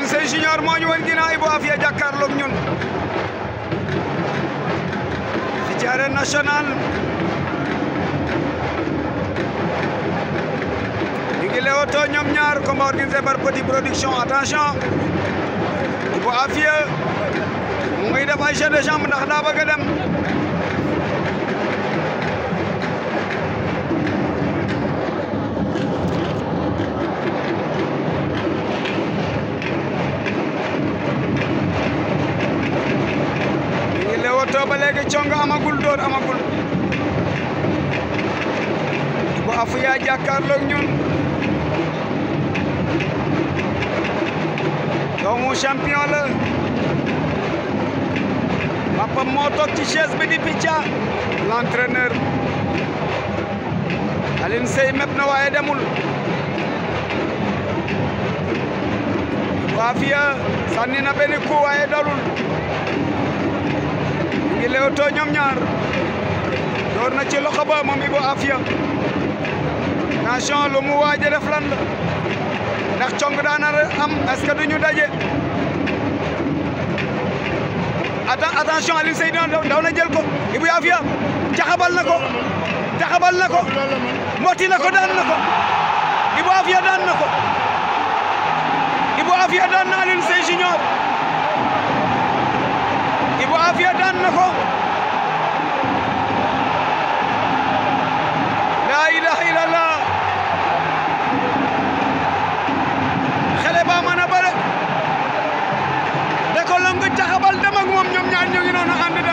Seye Junior moo ñu woon ginnaaw Ibou Afia jàkkaarloog ñun fi ci arène nationale ñu ngi leewtoo ñoom ñaar combat organisé par Petit Production attention Ibou Afia mu ngi def ay jeu de jambe ndax daa bëgg a dem ñu ngi leewtoo ba léegi cong amagul dóor amagul Ibou Afia jàkkaarloog ñun doomu champion la papa moo toog ci chaise bi di picca l'entraîneur Alioune Seye mépp na waaye demul Ibou Afia sànni na benn coup waaye dalul ñu ngi leewtoo ñoom ñaar door na ci loxo ba moom Ibou Afia attention lu mu waaj a def lan la ndax cong daana am est-ce que duñu daje atten attention Alioune Seye daw na jël ko Ibou Afia jaxabal na ko jaxabal na ko mbotti na ko daan na ko Ibou Afia daan na ko Ibou Afia daan na Alioune Seye Junior Ibou Afia daan na ko la ilaha illallah xale ba mën a bëre da ko longu taxabal dem ak moom ñoom ñaar ñu ngi noonu ànd dem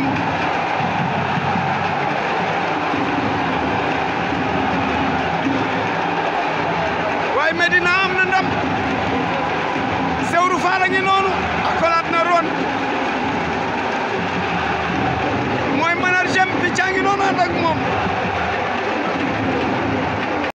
waaye Medina am na ndam Sewru Faal a ngi noonu akolaat na ron mooy manager bi caa ngi noonu ànd ak moom